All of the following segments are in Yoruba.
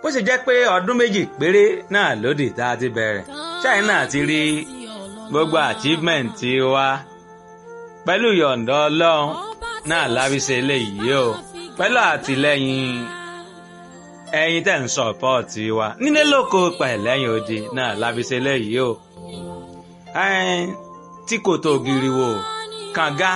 ó sì jẹ́ pé ọdún méjì péré náà lódì tá a ti bẹ̀rẹ̀ China ti rí gbogbo achievement wa pẹ̀lú yọ̀ǹda ọlọ́run náà lábísẹ̀ eléyìí o pẹ̀lú àtìlẹ́yìn ẹ̀yin tẹ̀ ń sọ̀pọ̀tì wa nílé lóko pẹ̀lẹ́yìn odi náà lábísẹ̀ eléyìí o tí kò tó giri wo kànga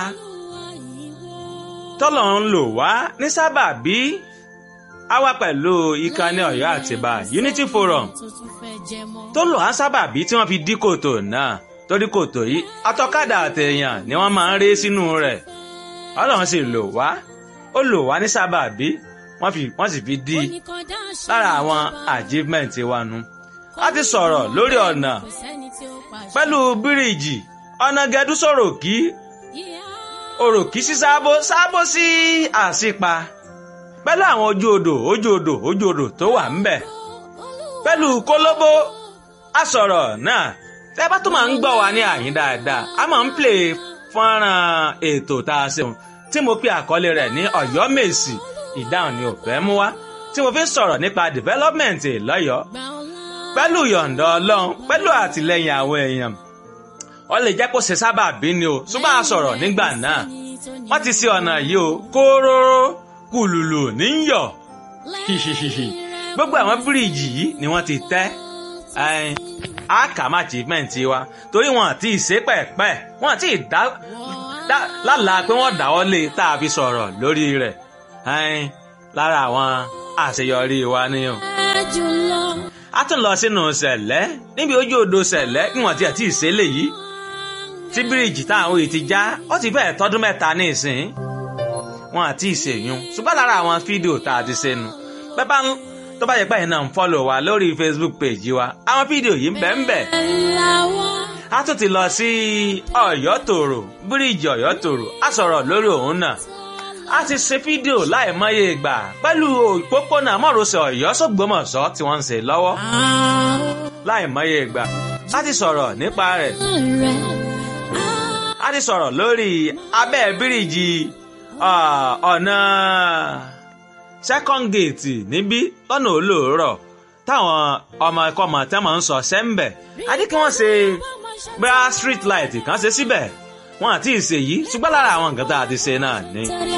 tọ́lọ̀ ń lò wá ní sábàbí a wá pẹ̀lú ìkànnì Ọ̀yọ́ Àtìbà Unity Forum tó lò á sábàbí tí wọ́n fi dí kòtò náà torí kòtò yìí atọ́kadà àtẹ̀yàn ni wọ́n máa ń ré sínú rẹ̀ Ọlọ́run sì lò wá ó lò wá ní sábàbí wọ́n fi wọ́n sì fi dí lára àwọn achievement wa nu a ti sọ̀rọ̀ lórí ọ̀nà pẹ̀lú bíríìjì ọ̀nà gẹ̀dú sọ̀rọ̀ kí òròkì sí sábó sábó sí àsìpa pẹ̀lú àwọn ojú odò ojú odò ojú odò tó wà ńbẹ̀ pẹ̀lú kólóbó àsọ̀rọ̀ náà tẹ́ bá tó máa ń gbọ́ wa ní àyín dáadáa a máa ń play fọ́nrán ètò tá a ṣeun tí mo pe àkọlé rẹ̀ ní Ọ̀yọ́ Mèsì ìdáhùn ni ò fẹ́ mú wá tí mo fi ń sọ̀rọ̀ nípa development lọ́yọ̀ọ́ pẹ̀lú yọ̀ǹda Ọlọ́run pẹ̀lú àtìlẹ́yìn àwọn èèyàn ó lè jẹ́ kó ṣe sábà bí ni o ṣùgbọ́n a sọ̀rọ̀ nígbà náà wọ́n ti ṣe ọ̀nà yìí o kóróró kùlùlù níyọ̀ hihihihi gbogbo àwọn bíríìjì yìí ni wọ́n ti tẹ́ àkàmà achievement wa torí wọn àti ìṣe pẹ̀pẹ́ wọn àti ìdá lálàá pé wọ́n dáwọ́ lé tá a fi sọ̀rọ̀ lórí rẹ̀ lára àwọn àṣeyọrí wa ni o. a tún lọ sínú ṣẹ̀lẹ́ níbi ojú odò ṣẹ̀lẹ́ bí wọ́n ti àti ìṣẹ̀lẹ̀ yìí tí bíríìjì táwọn òye ti já ó ti fẹ́ẹ̀ tọ́dún mẹ́ta ní ìsìn wọn àti ìṣèyún ṣùgbọ́n lára àwọn fídíò tá a ti ṣe nu pẹ́pà ń tó bá yẹ pé ẹ̀yin náà ń fọ́lọ̀ wa lórí Facebook page wa àwọn fídíò yìí ń bẹ ń bẹ. a tún ti lọ sí Ọ̀yọ́ tòrò bíríìjì Ọ̀yọ́ tòrò a sọ̀rọ̀ lórí òun náà a ti ṣe fídíò láìmọye ìgbà pẹ̀lú òpópónà mọ́rọ̀sẹ̀ Ọ̀yọ́ sọ́gbọ́mọ̀sọ́ tí wọ́n ń ṣe lọ́wọ́ láìmọye ìgbà a ti sọ̀rọ̀ nípa rẹ̀ a ti sọ̀rọ̀ lórí abẹ́ bíríìjì ọ̀nà second gate níbí lọ́nà olóòrọ̀ táwọn ọmọ ẹ̀kọ́ ọmọ tẹ́ máa ń sọ sẹ́ńbẹ̀ a ní kí wọ́n ṣe bra street light kan ṣe síbẹ̀ wọn àti ìṣèyí ṣùgbọ́n lára àwọn nǹkan tá a ti ṣe náà ni.